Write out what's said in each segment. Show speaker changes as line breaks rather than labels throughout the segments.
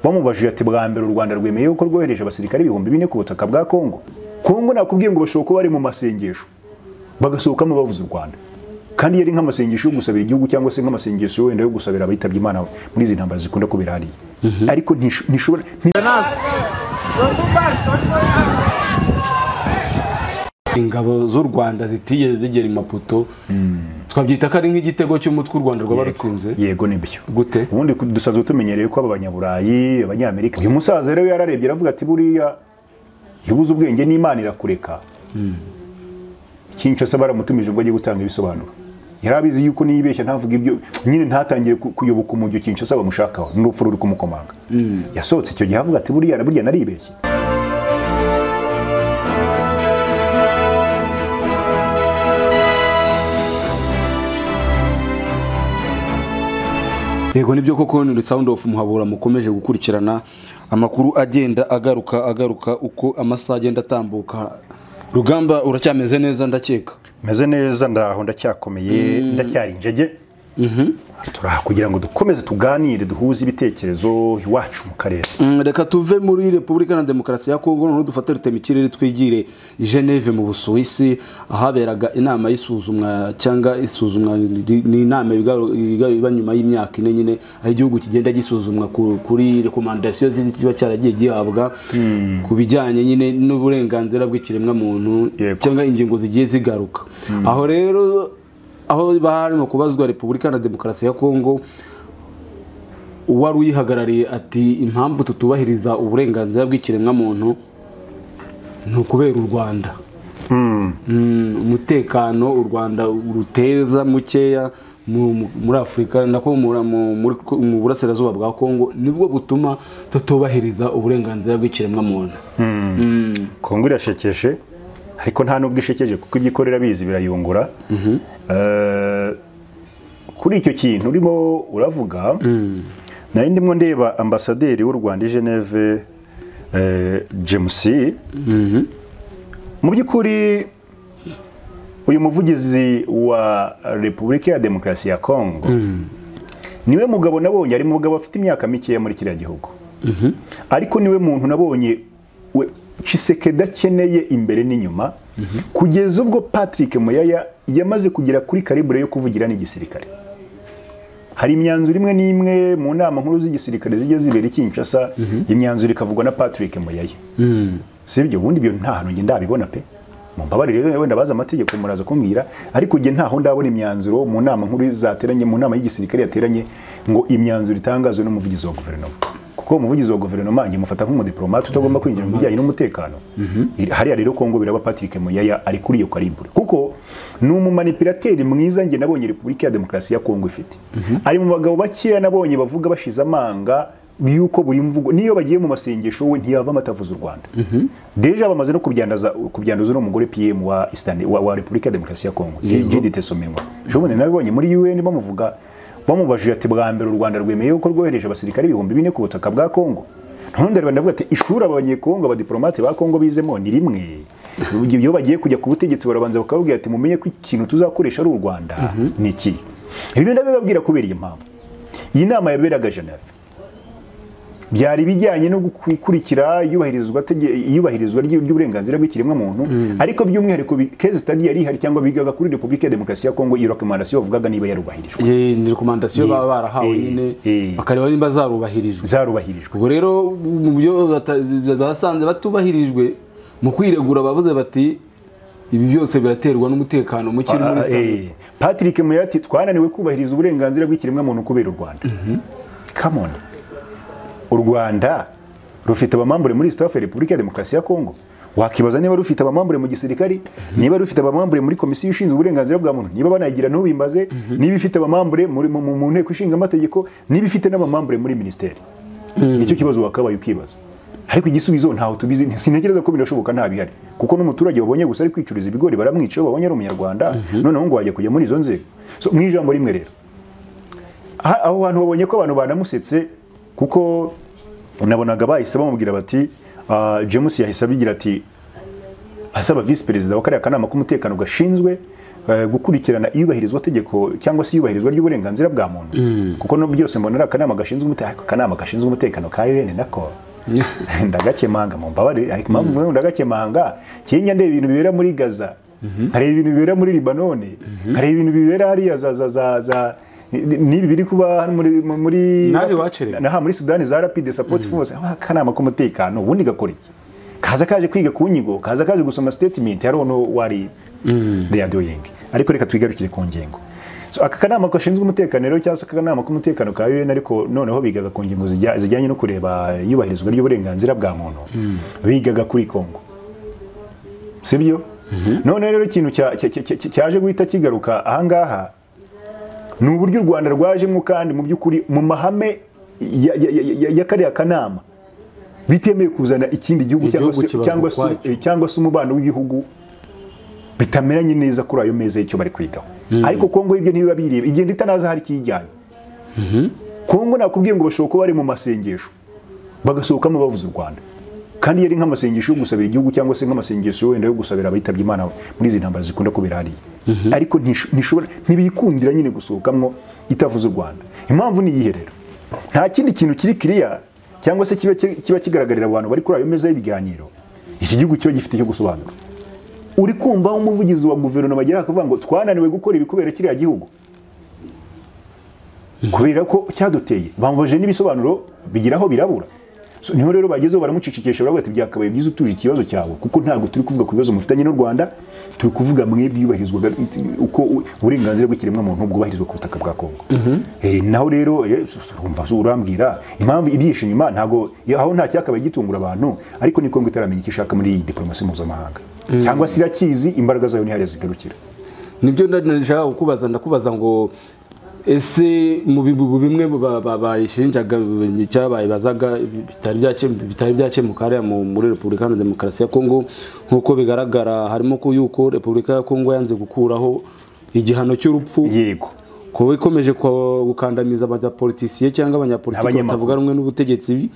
bamubajije ati bwa mbere u rwanda rwemeye yuko rwohereje abasirikare ibihumbi bine ku butaka bwa kongo kongo nakubwiye ngo bashobora kuba bari mu masengesho bagasohokamo bavuze u rwanda kandi yari nk'amasengesho yo gusabira igihugu cyangwa se nk'amasengesho wenda yo gusabira abitabye imana muri izi ntambara zikunda kubera hariya ariko ntishobora
ingabo z'u rwanda zitigeze zigera imaputo twabyita ko ari nk'igitego cy'umutwe u rwanda rwaba rutsinze
yego nibyo
gute
ubundi dusanzwe tumenyereye ko aba banyaburayi abanyamerika uyu musaza rero yararebye aravuga ati buriya iyo ubuze ubwenge n'imana irakureka kinshasa baramutumije ngo ajye gutanga ibisobanuro yari abizi yuko niyibeshya ntavuga ibyo nyine ntatangire ku- kuyoboka umujyo kinshasa bamushakaho n'urupfu ruri kumukomanga yasohotse icyo gihe avuga ati buriya burya naribeshye
yego nibyo koko ni sound of muhabura mukomeje gukurikirana amakuru agenda agaruka agaruka uko amasaha agenda atambuka rugamba uracyameze neza ndakeka
meze neza ndaho ndacyakomeye ndacyari injege turaha kugira ngo dukomeze tuganire duhuze ibitekerezo iwacu mu karere
Mm, reka tuve muri repubulika na demokarasi ya kongo noneho dufate rutema ikirere twigire i geneve mu busuwisi ahaberaga inama y'isuzumwa cyangwa isuzumwa ri- ni inama ibiga- ibiga- iba nyuma y'imyaka ine nyine aho igihugu kigenda gisuzumwa ku- kuri rekomandasiyo kiba cyaragiye gihabwa ku bijyanye nyine n'uburenganzira bw'ikiremwamuntu
Yego.
cyangwa ingingo zigiye zigaruka aho rero aho barimo kubazwa repubulika na demokarasi ya kongo uwari uyihagarariye ati impamvu tutubahiriza uburenganzira bw'ikiremwamuntu ni ukubera u rwanda Mm, umutekano u rwanda ruteza mukeya mu- mu- muri afurika nako mura- mu- muri- mu burasirazuba bwa kongo nibwo butuma tutubahiriza uburenganzira bw'ikiremwamuntu
kongo irashekeje ariko nta n'ubwo ishekeje kuko ibyo ikorera bizi birayungura Eh, kuri icyo kintu urimo uravuga nari ndimo ndeba ambasaderi w'u rwanda i geneve eh, james mu by'ukuri uyu muvugizi wa repubulika ya demokarasi ya kongo niwe mugabo nabonye ari mugabo afite imyaka mikeya muri kiriya gihugu ariko niwe muntu nabonye we cisekedi akeneye imbere n'inyuma kugeza ubwo patrick muyaya yamaze kugera kuri karibure yo kuvugira n'igisirikare hari imyanzuro imwe n'imwe mu nama nkuru z'igisirikare zijya zibera i kinshasa imyanzuro ikavugwa na patrick muyaya sibyo ubundi ibyo nta hantu njye ndabibona pe mumbabarire rero wenda bazi amategeko muraza kumbwira ariko njye ntaho ndabona imyanzuro mu nama nkuru zateranye mu nama y'igisirikare yateranye ngo imyanzuro itangazwe n'umuvugizi wa guverinoma kuko umuvugizi wa guverinoma njye mufata nk'umudipolomate utagomba kwinjira mu bijyanye n'umutekano Iri- hariya rero kongo biraba patrick muyaya ari kuri iyo karibure kuko ni umumanipirateri mwiza njye nabonye repubulika ya demokarasi ya kongo ifite ari mu bagabo bakeya nabonye bavuga bashize amanga yuko buri mvugo niyo bagiye mu masengesho we ntiyavamo atavuze u Rwanda deja bamaze no kubyandaza kubyanduza n'umugore PM wa Eastern wa, wa Republika ya Demokarasi ya Kongo Judith Suminwa jobone nabibonye muri UN bamuvuga bamubajije ati bwa mbere u Rwanda rwemeye yuko rwohereje abasirikare ibihumbi bine ku butaka bwa Kongo none ndavuga ndavuga ati ishuri abanyekongo abadiplomate ba Kongo bizemo ni rimwe iyo bagiye kujya ku butegetsi barabanza bakababwira ati mumenye ko ikintu tuzakoresha ari u Rwanda ni iki ibyo ndabibabwira kubera iyi mpamvu iyi nama yaberaga Geneve byari bijyanye no gukurikira iyubahirizwa tege- iyubahirizwa ry- ry'uburenganzira bw'ikiremwamuntu ariko by'umwihariko bi- case study yari ihari cyangwa bigaga kuri Republika ya Demokarasi ya Kongo iyo recommandation bavugaga niba yarubahirijwe
Ye- ni rekomandasiyo
Yego.
baba barahawe
Eh,
nyine
eh.
bakareba nimba zarubahirijwe
zarubahirijwe
ubwo rero mu byo bata- basanze batubahirijwe mu kwiregura bavuze bati ibi byose biraterwa n'umutekano muke uri muri
Ah,
Zimbabwe."
eh, Patrick Muyati twananiwe kubahiriza uburenganzira bw'ikiremwamuntu kubera u Rwanda come on u Rwanda rufite abamambure muri staff ya Republika ya Demokarasi ya Kongo wakibaza niba rufite abamambure mu gisirikari niba rufite abamambure muri komisiyo ishinzwe uburenganzira bwa muntu niba banayigira ntubimbaze niba ifite abamambure muri mu, mu, mu nteko ishinga amategeko niba ifite n'abamambure muri ministeri nicyo kibazo wakabaye ukibaza ariko igisubizo ntaho tubizi sintekereza ko birashoboka nta bihari kuko n'umuturage wabonye gusa ari kwicuriza ibigori baramwica iyo babonye ari umunyarwanda noneho ngo wajya kujya muri izo nzego so, mu ijambo rimwe rero aha- aho hantu babonye ko abantu banamusetse kuko nabonaga bahise bamubwira bati ah, James yahise abigira ati asaba visi perezida wa kariya kanama k'umutekano gashinzwe eh, gukurikirana iyubahirizwa tegeko cyangwa se iyubahirizwa ry'uburenganzira bwa muntu kuko no byose mbona ari akanama gashinzwe umutekano akanama gashinzwe umutekano ka UN nako ndagakemanga mumbabarire ariko impamvu mvuze ngo ndagakemanga kinya ndeba ibintu bibera muri Gaza nkareba ibintu bibera muri Libanone nkareba ibintu bibera hariya za za za za n'ibi biri kuba hano muri muri
Nawe wacerewe.
Aha muri Sudani za Rapid Support Force aho akanama k'umutekano ubundi gakora iki kaza kaje kwiga ku nyigo kaza kaje gusoma statement ya Rono wari they are doing ariko reka twigarukire ku ngingo so aka kanama gashinzwe umutekano rero cyangwa se aka kanama k'umutekano ka UN ariko noneho bigaga ku ngingo zijya- zijyanye no kureba iyubahirizwa ry'uburenganzira bwa muntu bigaga kuri Congo sibyo none rero ikintu cya- cya- cya- cya- cyaje guhita kigaruka ahangaha ni uburyo u rwanda rwajemo kandi mu by'ukuri mu mahame ya- ya- ya- ya- ya kariya kanama bitemeye kuzana ikindi gihugu cyangwa
Igihugu
se-
kibaza
cyangwa se-
ukwacyo.
eh, cyangwa se umubano w'ibihugu bitameranye neza kuri ayo meza y'icyo bari kwigaho ariko kongo ibyo ntibiba bireba igenda itanaza hari ikiyijyanye kongo nakubwiye ngo bashobora kuba bari mu masengesho bagasohokamo bavuze u rwanda kandi yari nk'amasengesho yo gusabira igihugu cyangwa se nk'amasengesho wenda yo gusabira abitabye imana muri izi ntambara zikunda kubera hariya ariko ntisho- ntishobora ntibikundira nyine gusohokamo itavuze u rwanda impamvu ni iyihe rero nta kindi kintu kiri kiriya cyangwa se kiba kiba kigaragarira abantu bari kuri ayo meza y'ibiganiro iki gihugu kiba gifite icyo gusobanura uri kumva umuvugizi wa guverinoma agera akavuga ngo twananiwe gukora ibi kubera kiriya gihugu kubera ko cyaduteye bamubajije n'ibisobanuro bigiraho birabura So, niho rero bagezeho baramucicikisha baravuga ati byakabaye byiza utuje ikibazo cyawe kuko ntabwo turi kuvuga ku bibazo mufitanye n'u rwanda turi kuvuga mwebwe iyubahirizwa uko u- uburenganzira bw'ikiremwamuntu bwubahirizwa ku butaka bwa kongo Eh, naho rero eh, so- so, urumva so urambwira impamvu ibyihishe inyuma ntabwo iyo- aho nta cyakabaye gitungura abantu ariko ni kongo itaramenya icyo ishaka muri iyi diporomasi mpuzamahanga cyangwa se irakizi imbaraga zayo ni hariya zigarukira
nibyo nari nashaka kukubaza ndakubaza ngo ese mu bihugu bimwe ba- ba- bayishinjaga cyangwa bayibazaga bitari byake- bitari byakemuka hariya mu- muri repubulika iharanira demokarasi ya kongo nk'uko bigaragara harimo ko yuko repubulika ya kongo yanze gukuraho igihano cy'urupfu
yego
kuba ikomeje kwa- gukandamiza abanyapolitisiye cyangwa abanyapolitiki
Abanyamakuru.
batavuga rumwe n'ubutegetsi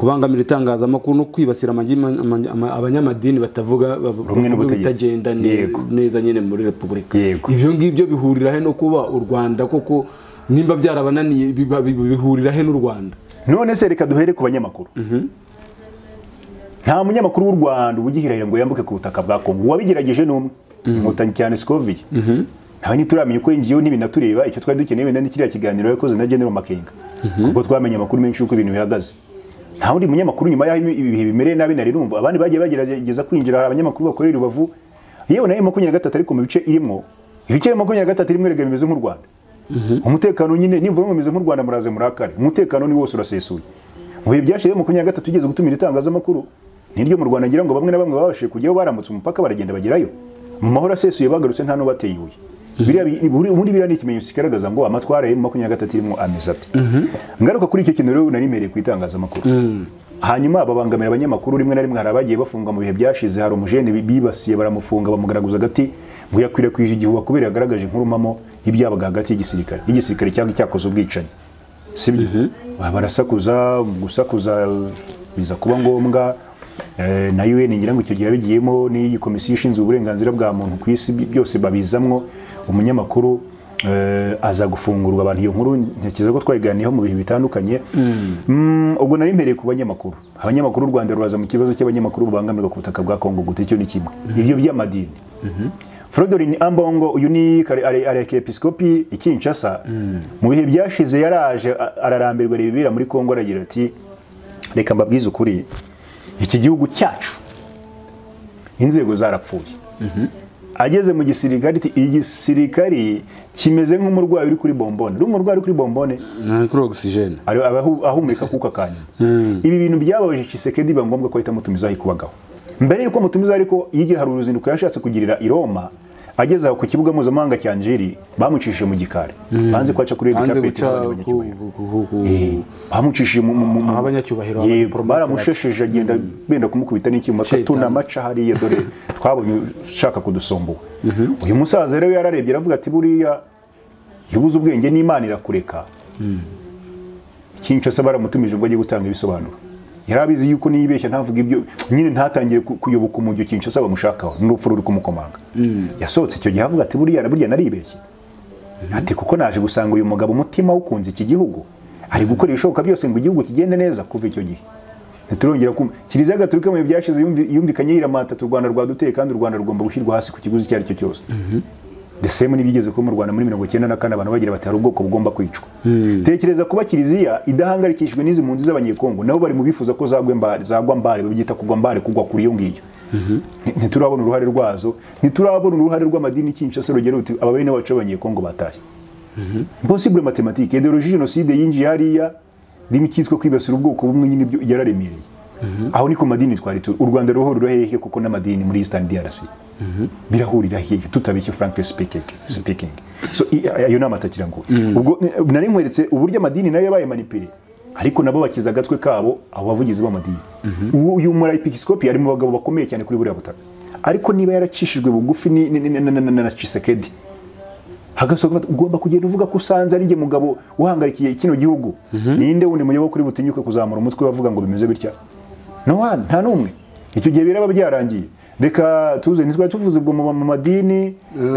kubangamira itangazamakuru no kwibasira amagi- ama- ama- abanyamadini batavuga
Rumwe n'ubutegetsi.
bitagenda ne-
Yego.
neza nyine muri repubulika
Yego.
ibyo ngibyo bihurira he no kuba u rwanda koko nimba byarabananiye biba- bi- bihurira he n'u rwanda
none se reka duhere ku banyamakuru nta munyamakuru w'u rwanda uba ugihirahira ngo yambuke ku butaka bwa kongo uwabigerageje ni umwe inkotanyi cyane sikoviye nawe ntituramenya uko yinjiyeho n'ibinatureba icyo twari dukeneye wenda ni kiriya kiganiro yakoze na general makenga kuko twamenye amakuru menshi y'uko ibintu bihagaze nta wundi munyamakuru nyuma y'aho ibi- ibihe bimereye nabi nari numva abandi bagiye bagerageza kwinjira hari abanyamakuru bakorera i rubavu yewe nayo makumyabiri na gatatu ariko mu bice irimo ibice bya makumyabiri na gatatu rimwe rega bimeze nk'u rwanda umutekano nyine nimvuga ngo bimeze nk'u rwanda muraze murakare umutekano ni wose urasesuye mu bihe byashize makumyabiri na gatatu ugeze gutumira itangazamakuru niryo mu rwanda ngira ngo bamwe na bamwe babashije kujyaho barambutse umupaka baragenda bagerayo mu mahoro asesuye bagarutse nta n'ubateye ibuye Biriya bi- buri- ubundi biriya ni ikimenyetso kigaragaza ngo amatwara ye mu makumyabiri na gatatu irimo ameze ati ngaruka kuri icyo kintu rero narimereye ku itangazamakuru hanyuma babangamira abanyamakuru rimwe na rimwe hari abagiye bafunga mu bihe byashize hari umujene bi- bibasiye baramufunga bamugaragaza agati ngo yakwirakwije igihuha kubera yagaragaje inkurumamo y'ibyabaga hagati y'igisirikare y'igisirikare cyangwa icyakoze ubwicanyi sibyo Ba- barasakuza gusakuza biza kuba ngombwa eh, na UN ngira ngo icyo gihe yabigiyemo n'iyi komisiyo ishinzwe uburenganzira bwa muntu ku isi bi- byose babizamwo umunyamakuru eh, aza gufungurwa abantu iyo nkuru ntekereza ko twayiganiyeho mu bihe bitandukanye Mm, ubwo nari mpereye ku banyamakuru abanyamakuru u Rwanda ruraza mu kibazo cy'abanyamakuru babangamirwa ku butaka bwa Kongo gute icyo ni kimwe ibyo by'amadini Frodorin Ambongo uyu ni kare- are- arekepiskopi i Kinshasa mu bihe byashize yaraje a- ararambirwa areba ibibera muri Kongo aragira ati reka mbabwize ukuri iki gihugu cyacu inzego zarapfuye ageze mu gisirikare ati igisirikari kimeze nk'umurwayi uri kuri bombone uri umurwayi uri kuri bombone
ni kuri ogisijene
ari- abahu- ahumeka kuka kanya ibi bintu byababaje Chisekedi biba ngombwa ko ahita amutumizaho ikubagaho mbere yuko amutumiza ariko yigira hari uruzinduko yashatse kugirira i Roma ageze aho ku kibuga mpuzamahanga cya Njeri bamucishije mu gikari banze ko aca kuri
hanze
Edicapet
guca
n'abandi
ku-
banyacyubahiro.
ku- ku- ku-
Eh, bamucishije mu mu- mu- mu-
Aho abanyacyubahiro,
yego
abadipolomate
baramushesheje agenda benda kumukubita n'icyuma
Shaitan.
tunama amaca hariya dore twabonye ushaka kudusumbura uyu musaza rero yararebye aravuga ati buriya iyo ubuze ubwenge n'imana irakureka kinshasa baramutumije ngo ajye gutanga ibisobanuro yari abizi yuko niyibeshya ntavuga ibyo nyine ntatangiye ku- kuyoboka umujyo kinshi asaba amushakaho n'urupfu ruri kumukomanga yasohotse icyo gihe avuga ati buriya na- burya naribeshye ati kuko naje gusanga uyu mugabo umutima awukunze iki gihugu ari gukora ibishoboka byose ngo igihugu kigende neza kuva icyo gihe ntiturongera kumva kiliziya gatolika mu bihe byashize yumvi- yumvikanye yiramata ati u rwanda rwaduteye kandi u rwanda rugomba gushyirwa hasi ku kiguzi icyo ari cyo cyose the same n'ibyigeze kuba mu rwanda muri mirongo icyenda na kane abantu bagira bati hari ubwoko bugomba kwicwa tekereza kuba kiliziya idahangarikishijwe n'izi mpunzi z'abanyekongo nabo bari mu bifuza ko zagwa mbare zagwa mbare babyita kugwa mbare kugwa kuri iyo ngiyo Nti- ntiturabona uruhare rwazo ntiturabona uruhare rw'amadini kinshasa rugera ruti aba bene wacu b'abanyekongo batashye impossible matematike ideologie jenoside yinjiye hariya rimwe cyitwa kwibasira ubwoko bumwe nyine ibyo yararemereye aho ni ku madini twari turi u rwanda ruhurira hehe kuko n'amadini muri eastern drc birahurira hehe tutabeshye frankly speaking, speaking. so i- ayo ni amatakira ngo ubwo ni- nari nkweretse uburyo amadini nayo yabaye manipire ariko nabo bakiza agatwe kabo abo bavugizi b'amadini uwo uyu murayepisikopy ari mu bagabo bakomeye cyane kuri buriya butaka ariko niba yaracishijwe bugufi ni- ni- ni- na- na- na- na cisekedi hagasohoka bati, ugomba kugenda uvuga ko usanze ari njye mugabo uhangarikiye kino gihugu ninde wundi muyoboke kuri butinyuke kuzamura umutwe bavuga ngo bimeze bitya no one, nta n'umwe icyo gihe biraba byarangiye reka tuze ntitwari tuvuze ubwo mu ba- mu madini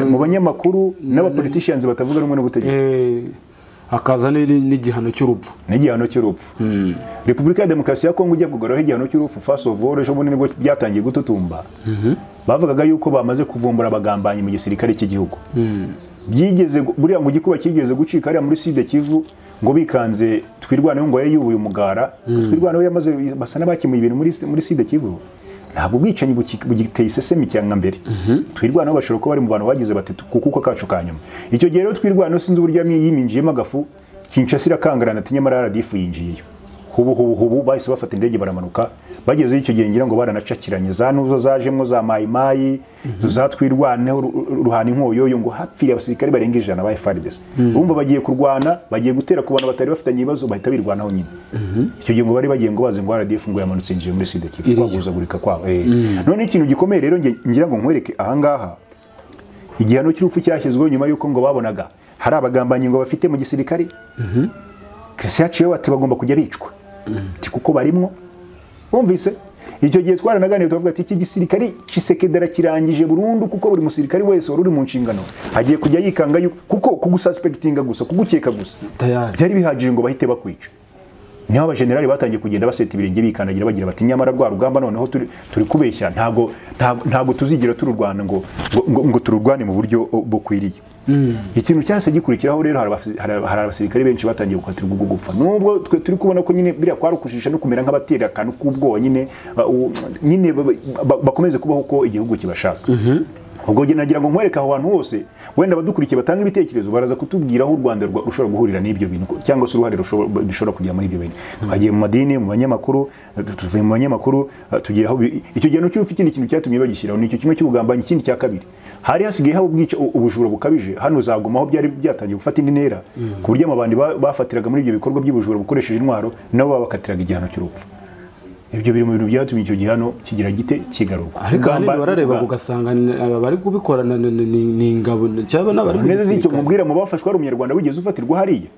mu banyamakuru n'abapoliticians batavuga rumwe n'ubutegetsi
Eh, hakaza n'iri- n'igihano cy'urupfu
n'igihano cy'urupfu repubulika ya demokarasi ya kongo ijya kugaraho igihano cy'urupfu first of all ejo bundi nibwo byatangiye gututumba bavugaga yuko bamaze kuvumbura abagambanyi mu gisirikare cy'igihugu byigeze gu- buriya ngo igikuba cyigeze gucika hariya muri side kivu ngo bikanze twirwaneho ngo yari yubuye umugara twirwaneho yamaze basa n'abakemuye ibintu muri, muri side kivu ntabwo ubwicanyi buki- bugiteye isesemi cyangwa mbere twirwaneho bashobora kuba bari mu bantu bagize bati kukuko kacu ka nyuma icyo gihe rero twirwaneho sinzi uburyo yami- yiminjiyemo agafu kinshasa irakangarana ati nyamara radifu yinjiyeyo hubu hubu hubu bahise bafata indege baramanuka bagezeyo icyo gihe ngira ngo baranacakiranye za nuzo zajemwo za mayimayi zo zatwirwaneho ru- ru- ruhana inkoyoyo ngo hapfire abasirikare barenga ijana ba FARDC urumva bagiye kurwana bagiye gutera ku bantu batari bafitanye ibibazo bahita birwanaho nyine icyo gihe ngo bari bagiye ngo bazi ngo RDF ngo yamanutse yinjiye muri sida kivu
Iriyo.
kwaguzagurika kwabo eh. none ikintu gikomeye rero nge- ngira ngo nkwereke ahangaha igihano cy'urupfu cyashyizweho nyuma y'uko ngo babonaga hari abagambanyi ngo bafite mu gisirikare Christian yaciyeho ati bagomba kujya bicwa ati kuko barimwo wumvise icyo gihe twaranaganiye tuvuga ati iki gisirikari kisekedera kirangije burundu kuko buri musirikari wese wari uri mu nshingano agiye kujya yikanga yuko kuko kugususpectinga gusa kugukeka gusa
Tayari.
byari bihagije ngo bahite bakwica niho abajenerali batangiye kugenda baseta ibirenge bikandagira bagira bati nyamara rwa rugamba noneho turi, turi kubeshya ntago ntago, ntago tuzigira tururwana ngo, ngo, ngo, ngo tururwane mu buryo o, bukwiriye ikintu cyase gikurikiraho rero hari abasi- hari hari abasirikare benshi batangiye gukatirwa ubwo gupfa nubwo twe turi kubona ko nyine biriya kwarukujisha no kumera nk'abatera akantu k'ubwoba nyine ba- u- nyine ba- ba- bakomeze kubaho uko igihugu kibashaka ubwo njye nagira ngo nkwereke aho hantu hose wenda abadukurikiye batanga ibitekerezo baraza kutubwira aho u Rwanda rwa- rushobora guhurira n'ibyo bintu ko- cyangwa se uruhare rushobora- bishobora kugira muri ibyo bintu twagiye mu madini mu banyamakuru eh, tu- tuvuye mu banyamakuru eh, tugiye aho bi- icyo gihe n'ucyufi ikindi kintu cyatumye bagishyiraho ni icyo kimwe cy'ubugambanyi ikindi cya kabiri hari hasigaye haba ubwica u- ubujura bukabije hano zaguma aho byari byatangiye gufata indi ntera ku buryo amabandi ba- bafatiraga muri ibyo bikorwa by'ubujura bukoresheje intwaro nabo babakatiraga igihano cy'urupfu ibyo biri mu bintu byatumye icyo gihano kigira gite kigarurwa
ariko ahanini
Ugamba-
barareba
uga-
ugasanga ni- aba bari kubikorana ni- ni ni- ni ingabo cyangwa n'abari mu
neza z'icyo
gisirikare
mubwira mu bafashwe ari umunyarwanda wigeze ufatirwa hariya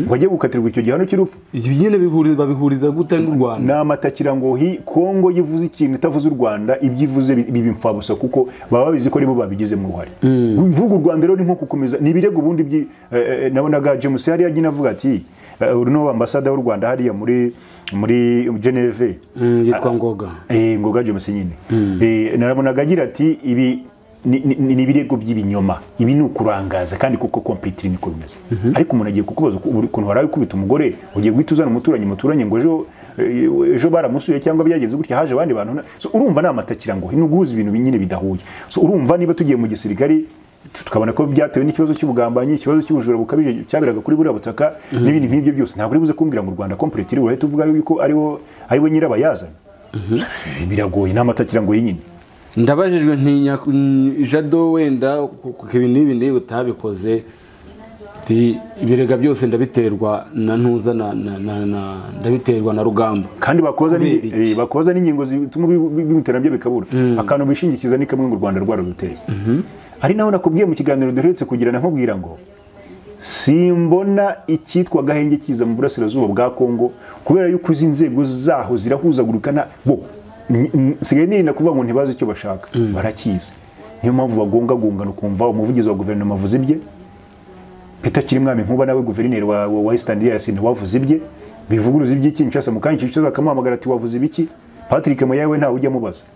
ngo ajye gukatirwa icyo gihano cy'urupfu
Ibi nyine bihuriza- babihuriza gute n'u rwanda
ni amatakira ngo hi kongo yivuze ikintu itavuze u rwanda ibyo ivuze bi- biba imfabusa kuko baba babizi ko aribo babigizemo uruhare mvuga u rwanda rero ni nko gukomeza ni ibirego ubundi by'i- eh, eh, nabonaga james hariya agina avuga ati eh, uri no ambasada y'u rwanda hariya muri muri geneve
Mm, yitwa ngoga
Eh, ngoga james nyine Eh, narabonaga agira ati ibi ni ni- ni- ni ibirego by'ibinyoma ibi ni ukurangaza kandi kuko completely niko bimeze ariko umuntu agiye kukubaza uko- uri- ukuntu waraye ukubita umugore ugiye guhita uzana umuturanyi muturanye ngo ejo eh, ejo baramusuye cyangwa byagenze gutya haje abandi bantu na- so, urumva ni amatakira ngo nuguhuza ibintu nyine bidahuye so, urumva niba tugiye mu gisirikare tu- tukabona ko byatewe n'ikibazo cy'ubugambanyi ikibazo cy'ubujura bukabije cyaberaga kuri buriya butaka n'ibindi nk'ibyo byose ntabwo uri buze kumbwira ngo u rwanda completely urahita uvuga yuko ariwo ariwe nyirabayazana biragoye n'amatakira ngo yinyine
ndabajijwe ntinya mm, jado wenda kuko ibi n'ibi n'ibi utabikoze Ti, ibirega byose ndabiterwa na ntuza na, na, na, na, ndabiterwa na rugamba
kandi bakoza n'ingi-
Kubera iki?
eh, bakoza n'ingingo zituma bi- bi- bimutera nabyo bikabura akantu bishingikiza ni kamwe ngo u rwanda rwararuteye ari naho nakubwiye mu kiganiro duheretse kugirana nkubwira ngo simbona icyitwa agahenge kiza mu burasirazuba bwa kongo kubera yuko izi nzego zaho zirahuzagurikana bo n- n- nsigaye nirinda kuvuga ngo ntibazi icyo bashaka barakizi niyo mpamvu bagongagongana ukumva umuvugizi wa guverinoma avuze ibye peter kirimwami nkuba nawe guverineri wa, wa, wa eastern DRC nawe wavuze ibye bivuguruza iby'ikinshasa mu kanya kinshasa bakamuhamagara ati wavuze ibiki patrick muyawe ntawe ujya amubaza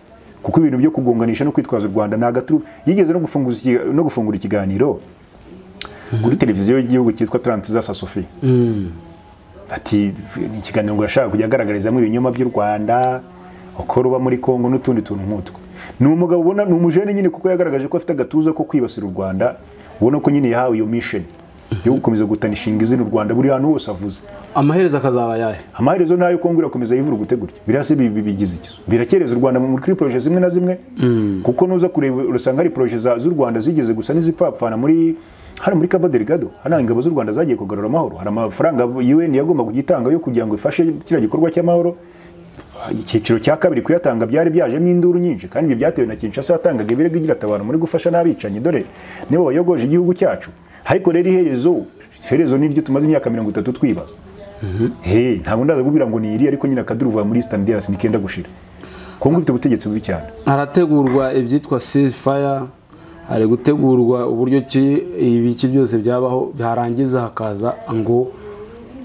kuko ibintu byo kugonganisha no kwitwaza u rwanda ni agaturu yigeze no gufunguza ikiga- no gufungura ikiganiro kuri televiziyo y'igihugu cyitwa Transiza Sasofi ati ni ikiganiro ngo yashaka kujya agaragarizamo ibinyoma by'u rwanda uko ruba muri kongo n'utundi tuntu nk'utwo ni umugabo ubona ni umujene nyine kuko yagaragaje ko afite agatuza ko kwibasira u rwanda ubona ko nyine yahawe iyo mission yo gukomeza gutanishinga izina u rwanda buri hantu hose avuze
amaherezo akazaba ayahe
amaherezo nayo kongo irakomeza yivurugute gutya birasi bigize ikizo birakereza u rwanda muri kuri poroje zimwe na zimwe kuko nuza kureba urasanga hari poroje za- z'u rwanda zigeze gusa n'izipfapfana muri hano muri cabo delgado hano ingabo z'u rwanda zagiye kugarura amahoro hari amafaranga un yagomba kugitanga yo kugira ngo ifashe kiriya gikorwa cy'amahoro icyiciro cya kabiri kuyatanga byari byajemo induru nyinshi kandi ibyo byatewe na kinshasa yatangaga ibirego igira ati abantu muri gufasha n'abicanyi dore nibo bayogoje igihugu cyacu ariko rero iherezo iherezo ni iryo tumaze imyaka mirongo itatu twibaza Hey, ntabwo ndaza kubwira ngo ni iri ariko nyine akaduruva muri Eastern DRC nikenda gushira. Kongo ifite ubutegetsi bubi cyane.
harategurwa ibyitwa ceasefire hari gutegurwa uburyo ki ibiki byose byabaho byarangiza hakaza ngo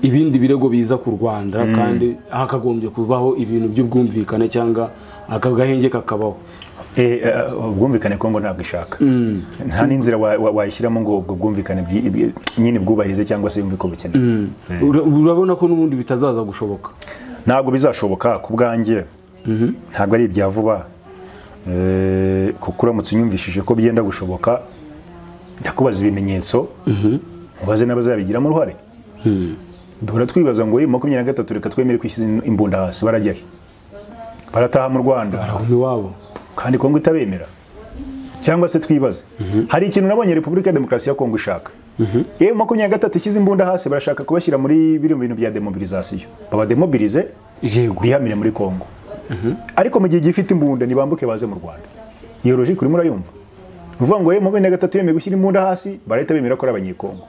ibindi birego biza ku rwanda kandi hakagombye kubaho ibintu by'ubwumvikane cyangwa aka gahenge kakabaho
Eh, eh, ubwumvikane Kongo ntabwo ishaka. Nta n'inzira wa- wa- wayishyiramo ngo ubwo bwumvikane bwi- bwi- nyine bwubahirize cyangwa se yumve ko bukenewe.
Ura- urabona ko n'ubundi bitazaza gushoboka
Ntabwo bizashoboka ku bwanjye. Ntabwo ari ibya vuba. Eh, kuko uramutse unyumvishije ko byenda gushoboka ndakubaza ibimenyetso. Ubaze n'abazabigiramo uruhare. duhora twibaza ngo "Ye, makumyabiri na gatatu reka twemere kwishyiza imbunda hasi barajya he barataha mu rwanda
aho iwabo
kandi kongo itabemera cyangwa se twibaze hari ikintu nabonye repubulika ya demokarasi ya kongo ishaka yewe makumyabiri na gatatu ishyize imbunda hasi barashaka kubashyira muri biri mu bintu bya demobilizasiyo babademobilize
yego
bihamire muri kongo ariko mu gihe gifite imbunda ntibambuke baze mu rwanda iyo logique urimo urayumva ni ukuvuga ngo yewe makumyabiri na gatatu yemeye gushyira imbunda hasi barahita bemera ko ari abanyekongo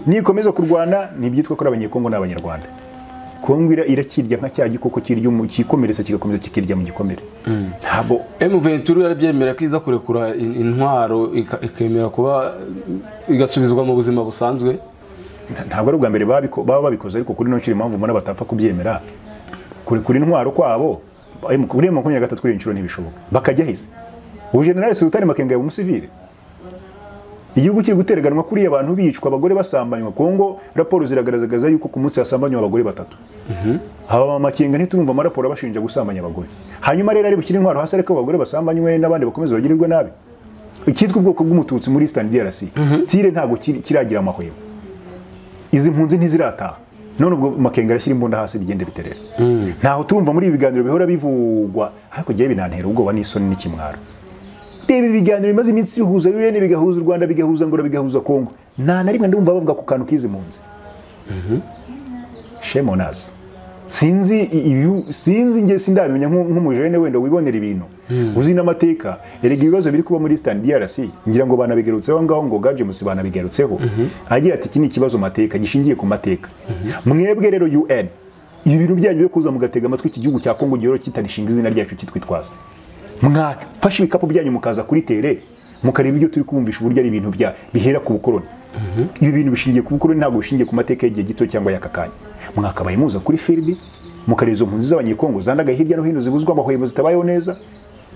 nikomeza kurwana ntibyitwa ko ari abanyekongo ni abanyarwanda kongo ira- irakirya nka cya gikoko kirya umu- kikomeretsa kigakomeza kikirya mu gikomere ntabwo
M23 yarabyemera ko iza kurekura in- intwaro ika- ikemera kuba igasubizwa mu buzima busanzwe
ntabwo ari ubwa mbere babiko- baba babikoze ariko kuri nonshuro impamvu mbona batapfa kubyemera kurekura intwaro kwabo ayo mu- kuri makumyabiri na gatatu kuri iyi nshuro ntibishoboka bakajya heza ubu generale sultani makenga yaba umusivile igihugu kiri gutereganwa kuriya abantu bicwa abagore basambanywa kongo raporo ziragaragaza yuko ku munsi hasambanywa abagore batatu aba mama makenga ntiturumva amaraporo abashinja gusambanya abagore hanyuma rero ari bushyire intwaro hasi ariko abagore basambanywe n'abandi bakomeze bagirirwe nabi icyitwa ubwoko bw'umututsi muri eastern drc stile ntabwo kiri- kiragira amahwemo izi mpunzi ntizirataha none ubwo makenga arashyira imbunda hasi bigende biterera ntaho turumva muri ibi biganiro bihora bivugwa ariko jyewe binantera ubwoba n'isoni n'ikimwaro reba ibi biganiro bimaze iminsi bihuza bibene bigahuza u rwanda bigahuza ngora bigahuza kongo nta na rimwe ndumva bavuga ku kantu k'izi mpunzi shame on us sinzi i- ibi- sinzi njye sindabimenya nk'u- nk'umujene wenda wibonera ibintu uzi n'amateka erega ibibazo biri kuba muri Eastern DRC ngira ngo banabigarutseho aho ngaho ngo Gajemus banabigarutseho agira ati iki ni ikibazo mateka gishingiye ku mateka mwebwe rero UN ibi bintu byanyu byo kuza mugatega amatwi iki gihugu cya Kongo gihora kitanishinga izina ryacu kitwitwaza mwafashe ibikapu byanyu mukaza kuri tere mukareba ibyo turi kubumvisha uburyo ari ibintu bya bihera ku bukoroni ibi bintu bishingiye ku bukoroni ntabwo bishingiye ku mateka y'igihe gito cyangwa y'aka kanya mwakabaye muza kuri firidi mukareba izo mpunzi z'abanyekongo zandaga hirya no hino zibuzwa amahwemo zitabayeho neza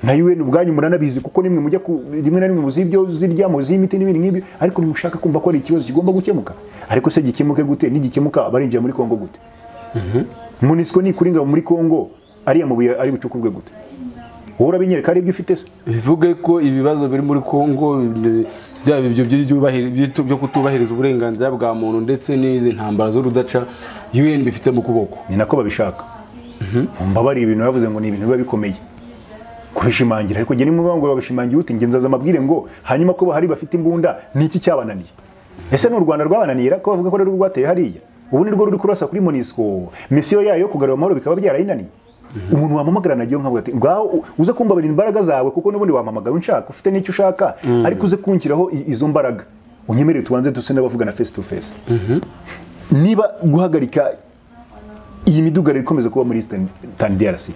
na UN ubwanyu muranabizi kuko nimwe mujya ku rimwe na rimwe muzi ibyo zirya muzi imiti n'ibindi nk'ibyo ariko ntimushaka kumva ko ari ikibazo kigomba gukemuka ariko se gikemuke gute nigikemuka barinjira muri Kongo gute Munisco ni kuri ngabo muri Kongo ariya mabuye ari bucukurwe gute wowe urabinyereka ari ibyo ufite se
bivuge ko ibibazo biri muri kongo ibyo- byaba ibyo by'ubahiri- by'itu- byo kutubahiriza uburenganzira bwa muntu ndetse n'izi ntambara z'urudaca un bifite mu kuboko
ni nako babishaka mbabarira ibintu bavuze ngo ni ibintu biba bikomeye kubishimangira ariko jye nimwe ngo babishimangira uti nge nzaza amabwire ngo hanyuma ko bahari bafite imbunda ni iki cyabananiye ese ni u rwanda rwabananira ko bavuga ko rero rwateye hariya ubu ni rwo ruri kurasa kuri monisco misiyo yayo yo kugarura amahoro bikaba byarayinaniye umuntu wamamagarana nagiye nkavuga ati ngaho u- uze kumbabarira imbaraga zawe kuko n'ubundi wampamagaye unshaka ufite n'icyo ushaka ariko uze kunshyiraho i- izo mbaraga unyemerere tubanze duse n'abavugana face to face niba guhagarika iyi midugararo ikomeza kuba muri Eastern tani DRC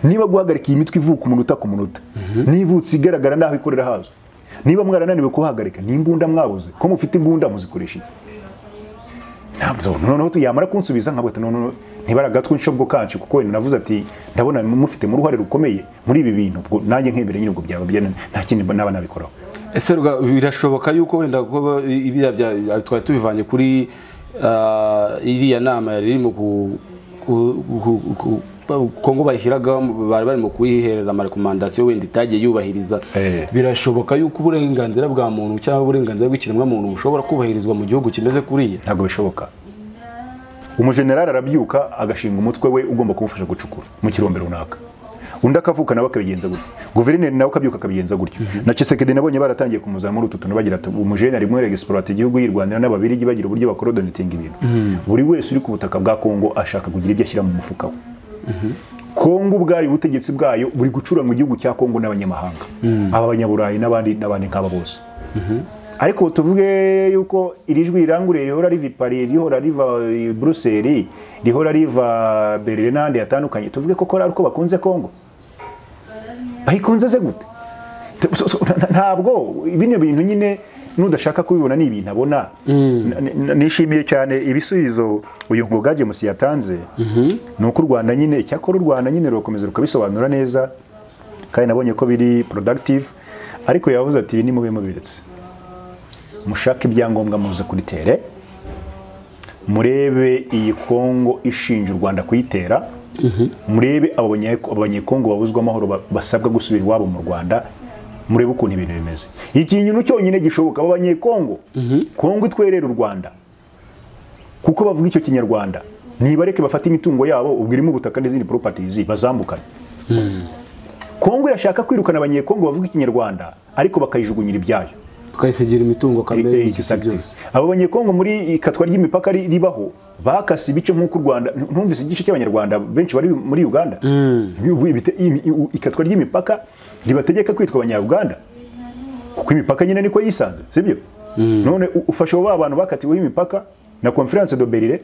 niba guhagarika iyi mitwe ivuka umunota ku munota nivutse igaragara n'aho ikorera hazwi niba mwarananiwe kuhagarika n'imbunda mwabuze ko mufite imbunda muzikoresha iki ntabwo noneho tu- yamara kunsubiza nkabwo ati noneho ntibaragatswe inshabwo kanshi kuko wenda navuze ati ndabona mufitemo uruhare rukomeye muri ibi bintu ubwo nanjye nkebere nyine ubwo byaba byananiye nta kindi mba- naba nabikoraho
ese ruga- birashoboka yuko wenda kuba ibiriya bya- twari tubivanye kuri ah, iriya nama yari irimo ku- ku- ku- ku- ku- kongo bayishyiragaho bari barimo kuyihereza amarekomandasiyo wenda itajya yubahiriza
Eh.
birashoboka yuko uburenganzira bwa muntu cyangwa uburenganzira bw'ikiremwamuntu bushobora kubahirizwa mu gihugu kimeze kuriya
ntabwo bishoboka umujenerali arabyuka agashinga umutwe we ugomba kumufasha gucukura mu kirombe runaka undi akavuka nawe akabigenza gutyo guverineri nawe akabyuka akabigenza gutyo na cisekedi nabonye baratangiye kumuzana muri utu tuntu bagira ati umujenerali mwe regisipurata igihugu y'irwanda n'ababirigi bagira uburyo bakorodonetinga ibintu buri wese uri ku butaka bwa kongo ashaka kugira ibyo ashyira mu mufuka we kongo ubwayo ubutegetsi bwayo buri gucura mu gihugu cya kongo n'abanyamahanga aba banyaburayi n'abandi n'abandi nk'aba bose ariko tuvuge yuko iri jwi rirangurure rihora riva i Paris rihora riva i Bruxelles rihora riva Berlin n'ahandi hatandukanye tuvuge ko kora uko bakunze Kongo bayikunze ze gute Tu- so- so- nta- ntabwo bino bintu nyine nudashaka kubibona ni ibintu abona N- n- nishimiye cyane ibisubizo uyu ngoga James yatanze ni uko u Rwanda nyine icyakora u Rwanda nyine rukomeza rukabisobanura neza kandi nabonye ko biri productive ariko yavuze ati ibi nimube mubiretse mushake ibyangombwa muze kuritere murebe iyi kongo ishinja u rwanda kuyitera murebe abo banye- abo banyekongo babuzwa amahoro ba- basabwa gusubira iwabo mu rwanda murebe ukuntu ibintu bimeze ikintu cyonyine gishoboka abo banyekongo kongo itwerere u rwanda kuko bavuga icyo kinyarwanda nibareke bafate imitungo yabo ubwo irimo ubutaka n'izindi properties bazambukane kongo irashaka kwirukana abanyekongo bavuga ikinyarwanda ariko bakayijugunyira ibyayo
tukayisigira imitungo kamere
Eh,
y'ikisi
exactly.
byose
abo banyekongo muri ikatwa ry'imipaka ri- ribaho bakase ibice nk'uko u rwanda ntu- ntumvise igice cy'abanyarwanda benshi bari muri uganda Ubu ibite- imi- i- u- ikatwa ry'imipaka ribategeka kwitwa abanyauganda kuko imipaka nyine niko yisanze sibyo none u- ufasha abo bantu bakatiweho imipaka na conference de Berlin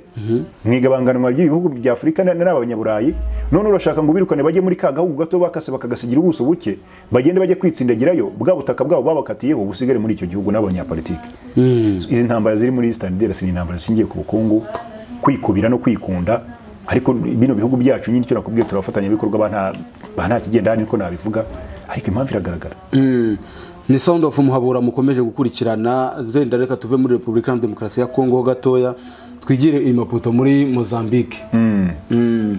mu igabanganwa ry'ibihugu bya Afurika na- n'abanyaburayi none urashaka ngo ubirukane bajye muri ka gahugu gato bakase bakagasigira ubuso buke bagende bajye kwitsindagirayo bwa butaka bwabo babakatiyeho busigare muri icyo gihugu n'abanyapolitiki izi ntambara ziri muri Eastern Delasi ni intambara zishingiye ku bukungu kwikubira no kwikunda ariko bino bihugu byacu nyine icyo nakubwiye turafatanya bikorwa ba nta- ba nta kigenda niko nabivuga ariko impamvu iragaragara
Mm. ni sound of muhabura mukomeje gukurikirana zenda reka tuve muri repubulika ya demokarasi ya kongo ho gatoya twigire i maputo muri mozambique Mm. M-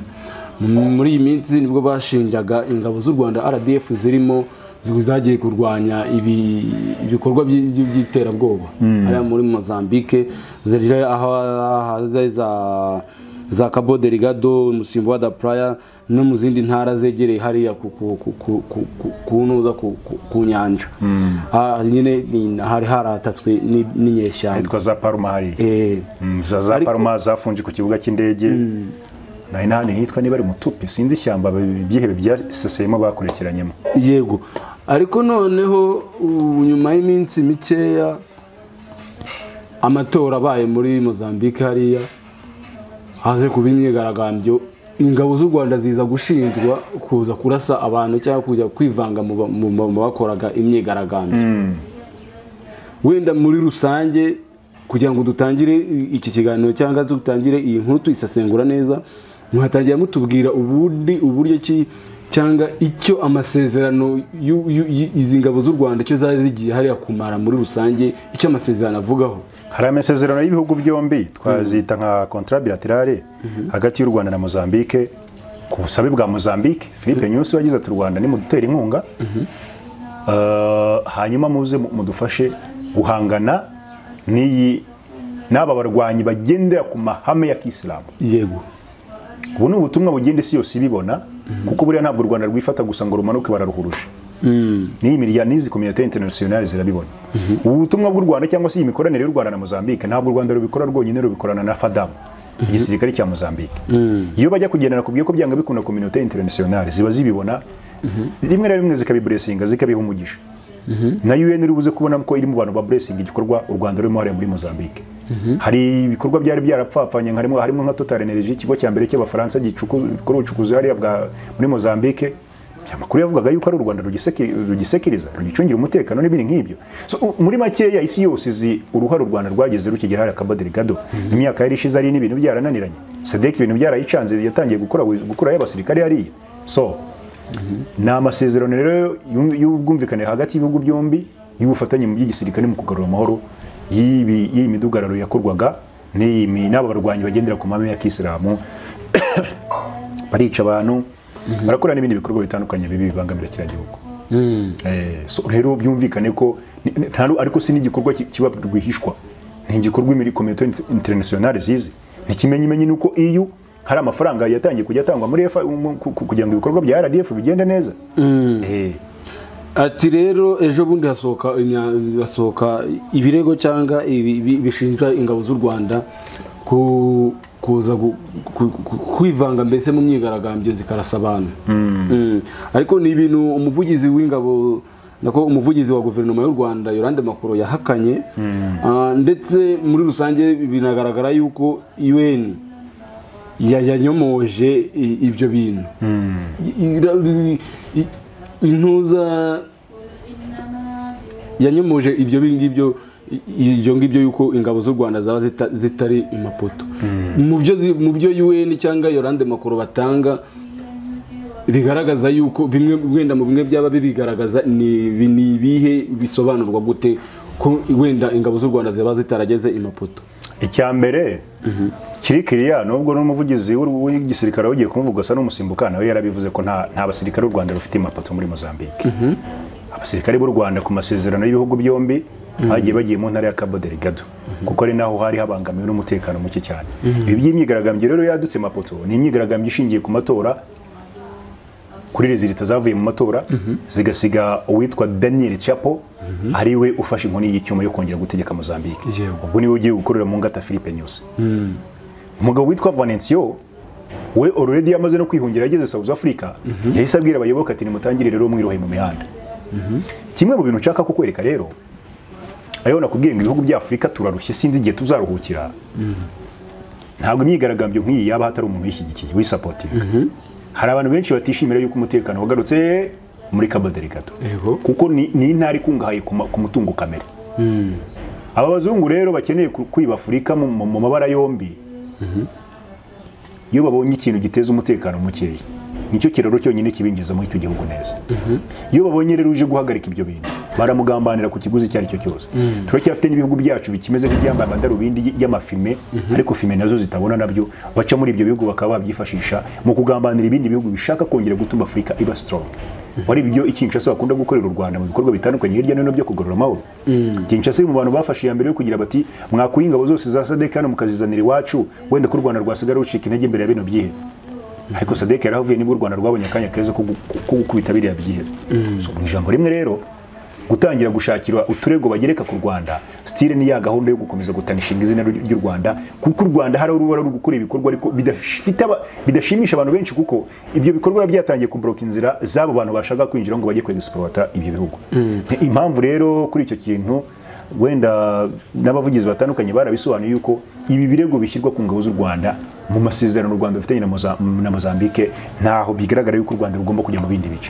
muri iyi minsi nibwo bashinjaga ingabo z'u rwanda rdf zirimo ziba zagiye kurwanya ibi- ibikorwa by- by- by'iterabwoba hariya muri mozambique ziri aho ahari za za Cabo Delgado umusimbo wa Daplaya no mu zindi ntara zegereye hariya ku- ku- ku- ku- ku- ku- kunuza ku- ku- ku nyanja Ah, nyine ni- hari haratatswe ni- n'inyeshyamba
hitwa za Palma hari
Eh,
Mm, za za
Ariko-
Palma zafunje ku kibuga cy'indege nari nahandi hitwa niba ari mutupi sinzi ishyamba bi- byihebe byaseseyemo bakurikiranyemo
yego ariko noneho ubu nyuma y'iminsi mikeya amatora abaye muri Mozambique hariya haje kuba imyigaragambyo ingabo z'u Rwanda ziza gushinjwa kuza kurasa abantu cyangwa kujya kwivanga mu ba- mu ba- mu bakoraga imyigaragambyo wenda muri rusange kugira ngo dutangire i- iki kiganiro cyangwa dutangire iyi nkuru tuyisesengura neza muhatangira mutubwira ubundi uburyo ki cyangwa icyo amasezerano y'u- y'u- y- izi ngabo z'u rwanda icyo zari zigiye hariya kumara muri rusange icyo amasezerano avugaho
hari amasezerano y'ibihugu byombi twazita nka contrat bilaterale hagati y'u Rwanda na Mozambique ku busabe bwa Mozambique Philippe Nyusi wagize ati u Rwanda nimudutera inkunga Eh, hanyuma muze mu- mudufashe guhangana n'iyi n'aba barwanyi bagendera ku mahame ya kisilamu
yego
ubu ni ubutumwa bugenda isi yose ibibona kuko buriya ntabwo u rwanda rwifata gusa ngo rumanuke bararuhuruje n'iyi miryango n'izi kominote interinasiyonari zirabibona ubu butumwa bw'u rwanda cyangwa se iyi mikoranire y'u rwanda na mozambique ntabwo u rwanda rubikora rwonyine rubikorana na fadamu igisirikare cya mozambique iyo bajya kugendana kubwiye ko byanga bikunda kominote interinasiyonari ziba zibibona rimwe na rimwe zikabiburesinga zikabiha umugisha na UN iri buze kubona ko iri mu bantu ba blessing igikorwa u Rwanda rurimo hariya muri Mozambique hari ibikorwa byari byarapfapfanye harimo harimo nka Total Energy ikigo cya mbere cy'abafaransa gikora ubucukuzi hariya bwa muri Mozambique amakuru yavugaga yuko ari u Rwanda rugiseki- rugisekiriza rugicungira umutekano n'ibindi nk'ibyo so, u- muri makeya isi yose izi uruhare u Rwanda rwagize rukigera hariya Kabadiri Gado imyaka yari ishize ari n'ibintu byarananiranye Sadek ibintu byarayicanze yatangiye gukora gukura y'abasirikare hariya so ni amasezerano rero y'u- y'ubwumvikane hagati y'ibihugu byombi y'ubufatanye mu by'igisirikare mu kugarura amahoro y'ibi- y'iyi midugararo yakorwaga n'iyi mi- n'aba barwanyi bagendera ku mahame ya kisilamu barica abantu barakora n'ibindi bikorwa bitandukanye bibi bibangamira kiriya gihugu Eh, so rero byumvikane ko ni- ni- nta ru- ariko si n'igikorwa ki- kiba rwihishwa ni igikorwa imiri komite interinasiyonari zizi ntikimenyimenyi ni uko iyo hari amafaranga yatangiye kujya atangwa muri EFA mu- ku- ku- kugira ngo ibikorwa bya RDF bigende neza Eh,
ati rero ejo bundi hasohoka imya- hasohoka ibirego cyangwa ibi- ibi- bishinja ingabo z'u rwanda ku kuza gu- ku- ku- kwivanga mbese mu myigaragambyo zikarasa abantu Mm. ariko ni ibintu umuvugizi w'ingabo nako umuvugizi wa guverinoma y'u rwanda yorande makuru yahakanye Ah, ndetse muri rusange binagaragara yuko un ya- yanyomoje i- ibyo bintu I- ira- i- intuza yanyumuje ibyo ngibyo ibyo ngibyo yuko ingabo z'u rwanda zaba zita- zitari imapoto mu byo zi- mu byo un cyangwa yorande makuru batanga bigaragaza yuko bimwe wenda mu bimwe byaba bibigaragaza ni ibi- ni ibihe bisobanurwa gute ko wenda ingabo z'u rwanda zaba zitarageze imapoto
icya mbere kiri kiriya nubwo n'umuvugizi w'u- w'igisirikare ugiye kumuvuga asa n'umusimbuka nawe yarabivuze ko nta nta basirikare b'u Rwanda bafite imapato muri Mozambique abasirikare b'u Rwanda ku masezerano y'ibihugu byombi bagiye bagiye mu ntara ya Cabo Delgado kuko ari naho hari habangamiwe n'umutekano muke cyane ibi by'imyigaragambyo rero yadutse imapoto ni imyigaragambyo ishingiye ku matora kuri rezilita zavuye mu matora zigasiga uwitwa Daniel Chapo ari we ufashe inkoni y'icyuma yo kongera gutegeka Mozambique
Yewe.
ubwo niwe ugiye gukorera mu ngata Philippe Nyusi umugabo witwa Valencio we already yamaze no kwihungira yageze South Africa yahise abwira abayoboke ati nimutangire rero mwirohe mu mihanda kimwe mu bintu nshaka kukwereka rero ayo nakubwiye ngo ibihugu bya Afurika turarushye sinzi igihe tuzaruhukira ntabwo imyigaragambyo nk'iyi yaba hatari umuntu uyishyigikiye uyisapotinga hari abantu benshi batishimira yuko umutekano wagarutse muri Cabo Delgado
Yego.
kuko ni ni intara ikungahaye ku ma- ku mutungo kamere aba bazungu rero bakeneye ku- kwiba afurika mu mu- mu mabara yombi iyo babonye ikintu giteza umutekano mukeya nicyo kiraro cyonyine kibinjiza muri icyo gihugu neza iyo babonye rero uje guhagarika ibyo bintu baramugambanira ku kiguzi icyo ari cyo cyose turacyafite n'ibihugu byacu bikimeze nk'ibyambaye amadarubindi y- y'amafime ariko fime nazo zitabona nabyo baca muri ibyo bihugu bakaba babyifashisha mu kugambanira ibindi bihugu bishaka kongera gutuma afurika iba strong wari ibyo ikinshasa bakunda gukorera u rwanda mu bikorwa bitandukanye hirya no hino byo kugarura amahoro kinshasa iri mu bantu bafashe iya mbere yo kugira bati mwakuye ingabo zose za sadek hano mukazizanira iwacu wenda ko u rwanda rwasigara rucika intege imbere ya bino byihebe ariko sadek yarahavuye nibwo u rwanda rwabonye akanya keza ko gu- ko gukubita biriya byihebe so mu ijambo rimwe rero gutangira gushakirwa uturego bagereka ku rwanda stile ni ya gahunda yo gukomeza gutanishinga izina ry- ry'u rwanda kuko u rwanda hari uruba ruri gukora ibikorwa ariko bidafite aba- bidashimisha abantu benshi kuko ibyo bikorwa biba byatangiye kuboroka inzira z'abo bantu bashaka kwinjira ngo bajye kwegisipurota ibyo bihugu impamvu rero kuri icyo kintu wenda n'abavugizi batandukanye barabisobanuye yuko ibi birego bishyirwa ku ngabo z'u rwanda mu masezerano u rwanda rufitanye na Moza- na mozambique ntaho bigaragara yuko u rwanda rugomba kujya mu bindi bice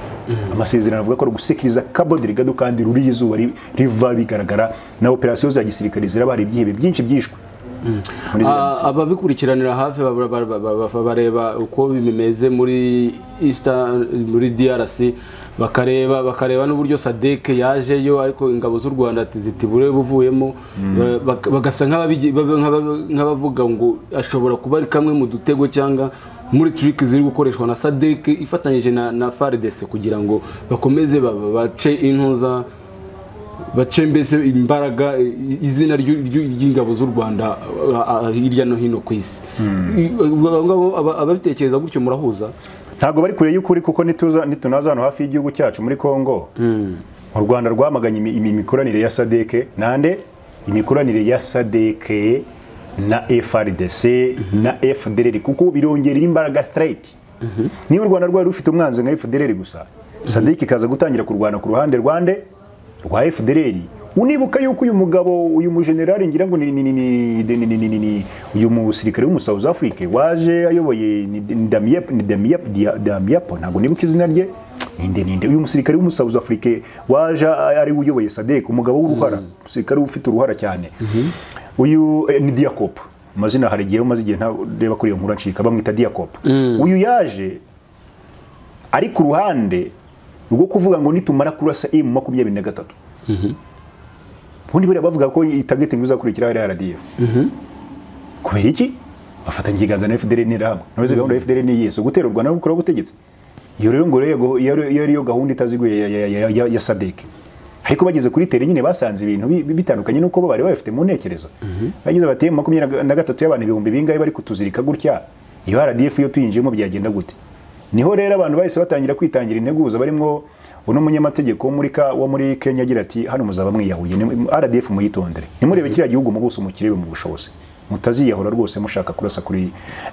amasezerano avuga ko ari ugusekiriza Cabo Delgado kandi ruriya izuba ri- riva bigaragara na operasiyo za gisirikare ziraba hari ibyihebe byinshi byishwe muri ziriya
Ah,
misiri.
ababikurikiranira hafi ba- ba- ba- ba- ba- bareba uko bimeze muri Eastern, muri DRC bakareba bakareba n'uburyo Sadek yajeyo ariko ingabo z'u Rwanda ati zitibure buvuyemo Ba- bak- bagasa nk'ababigi- baba- nk'aba- nk'abavuga ngo ashobora kuba ari kamwe mu dutego cyangwa muri trick ziri gukoreshwa na Sadek ifatanyije na, na FARDC kugira ngo bakomeze ba- ba- bace intuza bace mbese imbaraga i- izina ry'u- ry'u- ry'ingabo z'u rwanda a- a- hirya no hino ku isi I- abo ngabo aba- ababitekereza gutyo murahuza
ntabwo bari kure y'ukuri kuko nituza nitunaza hano hafi y'igihugu cyacu muri Kongo u Rwanda rwamaganye imi- imi- imikoranire ya Sadeke nande imikoranire ya Sadeke na FRDC na FDLR kuko birongera imbaraga threat niba u Rwanda rwari rufite umwanzi nka FDLR gusa Sadeke ikaza gutangira kurwana ku ruhande rwande rwa FDLR unibuka yuko uyu mugabo uyu mujenerali ngira ngo ni ni ni ni ni- ni- ni- ni- ni- uyu musirikare wo mu South Africa waje ayoboye ni ni Damiap ni Damiap Dia- Damiapo ntabwo nibuka izina rye ninde ninde uyu musirikare wo mu South Africa waje ari we uyoboye SADC umugabo w'uruhara umusirikare ufite uruhara cyane uyu eh, ni Diakop amazina hari igihe umaze igihe ntareba kuri iyo nkuru ncika bamwita Diakop uyu yaje ari ku ruhande rwo kuvuga ngo nitumara kurasa M makumyabiri na gatatu ubundi buriya bavuga ko iyi target ngo izakurikira ari RDF kubera iki bafatanya ikiganza na FDL n'irahamwe nawe gahunda ya FDL ni yesu gutera u Rwanda no gukora ubutegetsi iyo rero ngo rego iyo ari- iyo ari yo gahunda itaziguye ya, ya, ya, ya, ya SADC ariko bageze kuri tere nyine basanze ibintu bi- bi- bitandukanye nuko bo bari babifite mu ntekerezo bagize bati "Eh, makumyabiri na gatatu y'abantu ibihumbi bingahe bari kutuzirika gutya iyo RDF iyo tuyinjiyemo byagenda gute niho rero abantu bahise batangira kwitangira integuza barimo uno munyamategeko wo muri ka- wo muri Kenya agira ati hano muzaba mwiyahuye ni- RDF muyitondere nimurebe kiriya gihugu mu buso mukirebe mu bushobozi mutaziyahura rwose mushaka kurasa kuri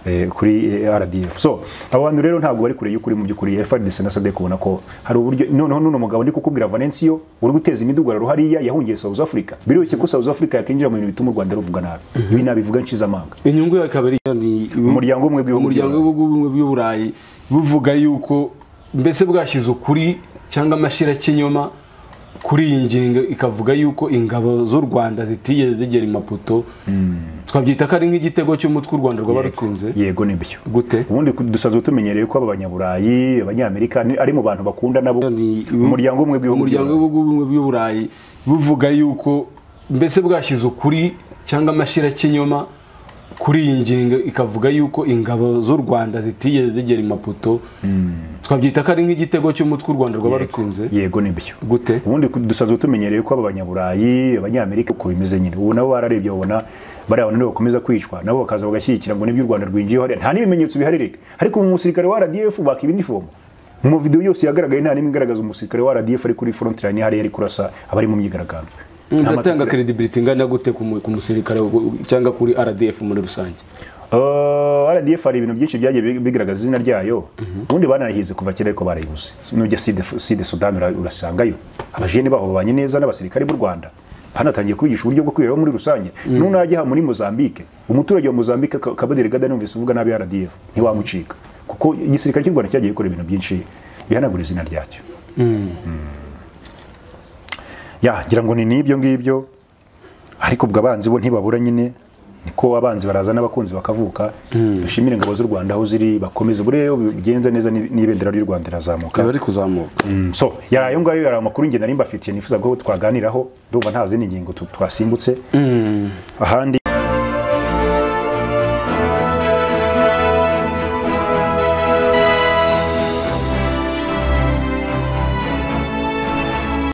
eh, kuri eh, RDF so abo bantu rero ntabwo bari kure y'ukuri mu by'ukuri FARDC na SADC ubona ko hari uburyo noneho n'uno mugabo ndi kukubwira Valencio uri guteza imidugaro hariya yahungiye South Africa biroroshye ko South Africa yakinjira mu bintu bituma u Rwanda ruvuga nabi ibi nabivuga nshize amanga
inyungu yawe ikaba ari ni
umuryango umwe w'ibihugu
umuryango
byombi.
w'ibihugu bimwe by'uburayi buvuga yuko mbese bwashyize ukuri cyangwa amashyirakinyoma kuri iyi ngingo ikavuga yuko ingabo z'u rwanda zitigeze zigera imaputo twabyita ko ari nk'igitego cy'umutwe u rwanda rwaba rutsinze
yego nibyo
gute
ubundi dusanzwe tumenyereye ko aba banyaburayi abanyamerika ni- ari mu bantu bakunda nabo
Ni-
umuryango umwe w'ibihugu
umuryango
byombi.
w'ibihugu bimwe by'uburayi buvuga yuko mbese bwashyize ukuri cyangwa amashyirakinyoma kuri iyi ngingo ikavuga yuko ingabo z'u rwanda zitigeze zigera imaputo twabyita ko ari nk'igitego cy'umutwe u rwanda rwaba rutsinze
yego nibyo
gute
ubundi dusanzwe tumenyereye ko aba banyaburayi abanyamerika uko bimeze nyine ubu nabo bararebye babona bariya bantu nibo bakomeza kwicwa nabo bakaza bagashyigikira ngo nibyo u rwanda rwinjiyeho hariya nta n'ibimenyetso bihari reka ariko mu musirikare wa rdf baka ibinifomu mu video yose yagaragaye nta n'imwe igaragaza umusirikare wa rdf ari kuri front line hariya ari kurasa abari mu myigaragambyo Nta
biratanga
mateka-
credibility ingana gute ku mu- ku musirikare wo- cyangwa kuri rdf muri rusange
Uh, RDF hari ibintu byinshi byagiye bi- bigaragaza izina ryayo ubundi banarahize kuva kera ariko barayibuze nujya side side Sudan ura- urasangayo abajene baho babanye neza n'abasirikare b'u Rwanda hanatangiye kubigisha uburyo bwo kwiberaho muri rusange none ajya muri Mozambique umuturage wa Mozambique Ka- Kabadiri Gada numvise uvuga nabi RDF ntiwamucika kuko igisirikare cy'u Rwanda cyagiye gikora ibintu byinshi bihanagura izina ryacyo ya ngira ngo ni n'ibyo ngibyo ariko ubwo abanzi bo ntibabura nyine niko abanzi baraza n'abakunzi bakavuka dushimire ingabo z'u rwanda aho ziri bakomeze buriya iyo bigenze neza ni- n'ibendera ry'u rwanda rirazamuka
ari kuzamuka
Mm, so yari ayo ngayo yari amakuru ngenda nari mbafitiye nifuza ko twaganiraho ndumva ntazi n'ingingo tu- twasimbutse ahandi